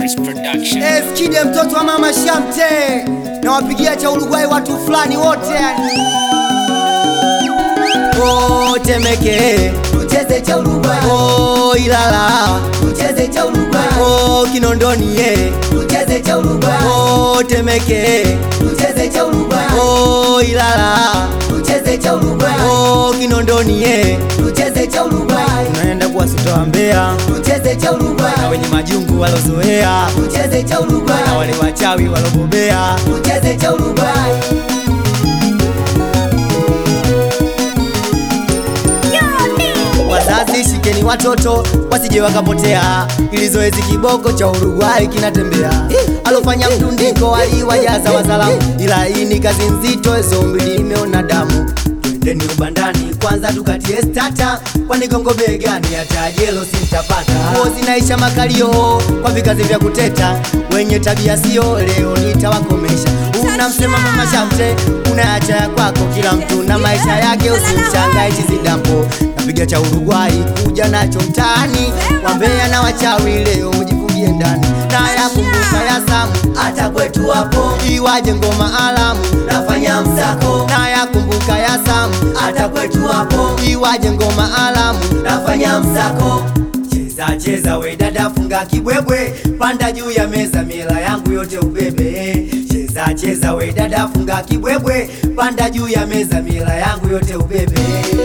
Floppers Production. Eskide mtoto wa mama Shamte na wapigia cha Uruguay watu fulani wote yani. Oh, Temeke Tucheze cha Uruguay, oh, Ilala tucheze cha Uruguay, oh, Kinondoni ye tucheze cha Uruguay, oh, Temeke tucheze cha Uruguay, oh, Ilala tucheze cha Uruguay, oh, Kinondoni ye tucheze cha Uruguay, naenda kuwasitoa Mbeya tucheze cha na Uruguay, wenye majungu walozoea tucheze cha Uruguay, na wale wachawi walobobea tucheze cha Uruguay. Wazazi shikeni watoto wasije wakapotea, ili zoezi kiboko cha Uruguay kinatembea. Alofanya mtundiko aliwajaza wazalamu, ila hii ni kazi nzito, zombi limeona damu. Twendeni ubandani kwanza tukatie stata, kwani gongo begani hata jelo sintapata. Nguo zinaisha makalio kwa vikazi vya kuteta, wenye tabia sio leo nitawakomesha. Unamsema mama Shamte, unaacha ya kwako, kila mtu na maisha yake, usimshangae chizidampo napiga cha Uruguay kuja nacho mtaani, wambea na wachawi leo mjifungie ndani, na yakumbuka ya Samu Hata kwetu hapo iwaje ngoma alamu, nafanya msako, na yakumbuka ya Samu hata kwetu hapo iwaje ngoma alamu nafanya msako. Cheza cheza we dada, funga kibwebwe, panda juu ya meza, mila yangu yote ubebe. Cheza cheza we dada, funga kibwebwe, panda juu ya meza, mila yangu yote ubebe.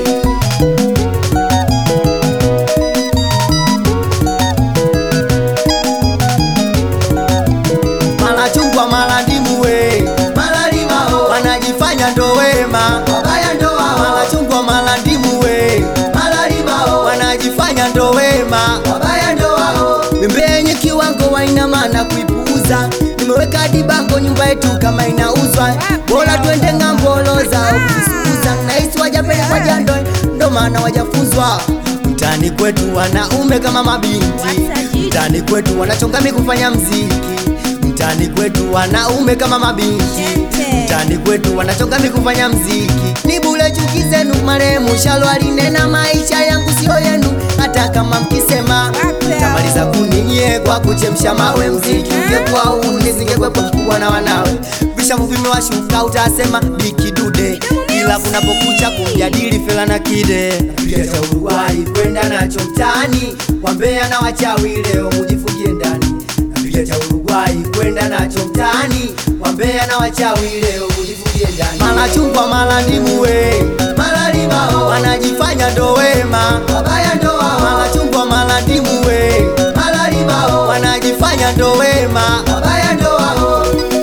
Mala chungwa mala ndimu we, Malalima ho, wanajifanya ndo wema. wabaya ndo wao, Mala chungwa mala ndimu we, malalima ho, wanajifanya ndo wema. wabaya ndo wao. Mimbe yenye kiwango waina maana kuipuuza. Nimeweka hadi bango nyumba yetu kama inauzwa, bora twende ng'amboloza au kuzisuuza. Nahisi wajapelekwa jando, ndo maana wajafunzwa. Mtani kwetu wanaume kama mabinti, mtani kwetu wanachongami kufanya mziki. Mtani kwetu wanaume kama mabinti, mtani kwetu wanachongami kufanya mziki. Ni bule chuki zenu, marehemu Shalo alinena maisha yangu sio yenu, hata kama mkisema tamaliza kuninyie kwa kuchemsha mawe. Mziki ungekuwa huu nisingekwepo mkubwa na wanawe, vishavu vimewashuka utasema bikidude, ila kunapokucha kumjadili fela na kide Piga cha Uruguay kwenda nacho mtaani, wambea na wachawi leo mujifungie ndani. Napiga cha Uruguay kwenda nacho mtaani, wambea na wachawi leo mujifungie ndani. Mala chungwa mala ndimu we, Malalima ho, wanajifanya ndo wema. wabaya ndo wao, Mala chungwa mala ndimu we, malalima ho, wanajifanya ndo wema. wabaya ndo wao.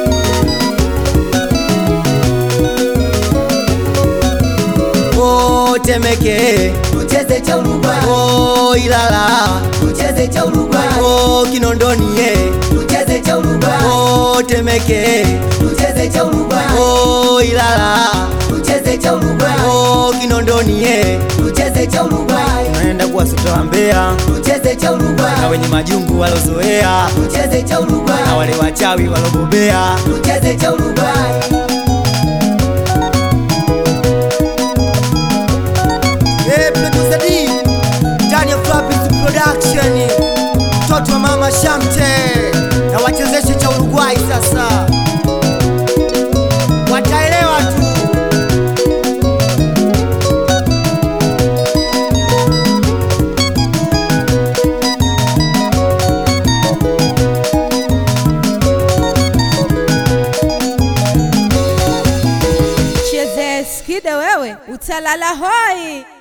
Oh, Temeke, Tucheze cha Uruguay, oh, Ilala, tucheze cha Uruguay, oh, Kinondoni ye, tucheze cha Uruguay, oh, Temeke, tucheze cha Uruguay, oh, Ilala, tucheze cha Uruguay, oh, Kinondoni ye, tucheze cha Uruguay, naenda kuwasitoa Mbeya tucheze cha na Uruguay, wenye majungu walozoea tucheze cha Uruguay, na wale wachawi walobobea. tucheze cha Uruguay. Hey, producer D, Daniel Floppers Production, mtoto wa mama Shamte na wachezeshe cha Uruguay sasa wataelewa tu. Cheze skide wewe utalala hoi.